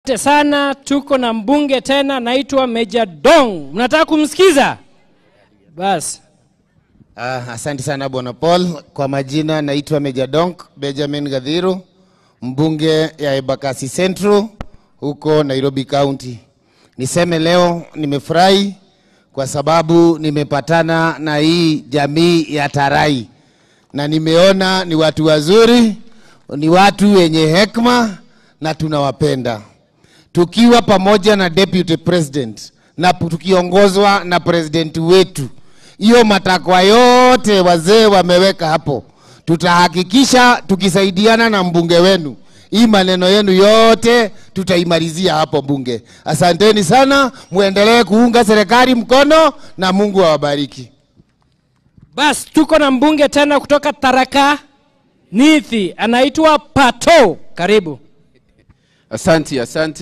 Asante sana, tuko na mbunge tena, naitwa Meja Dong. Mnataka kumsikiza? Basi Ah, asante sana bwana Paul. Kwa majina naitwa Meja Donk Benjamin Gadhiru, mbunge ya Embakasi Central huko Nairobi County. Niseme leo nimefurahi kwa sababu nimepatana na hii jamii ya Tarai na nimeona ni watu wazuri, ni watu wenye hekima na tunawapenda tukiwa pamoja na deputy president na tukiongozwa na president wetu. Hiyo matakwa yote wazee wameweka hapo, tutahakikisha tukisaidiana na mbunge wenu, hii maneno yenu yote tutaimalizia hapo bunge. Asanteni sana, muendelee kuunga serikali mkono na Mungu awabariki. basi, tuko na mbunge tena kutoka Tharaka Nithi, anaitwa Pato. Karibu. Asante, asante.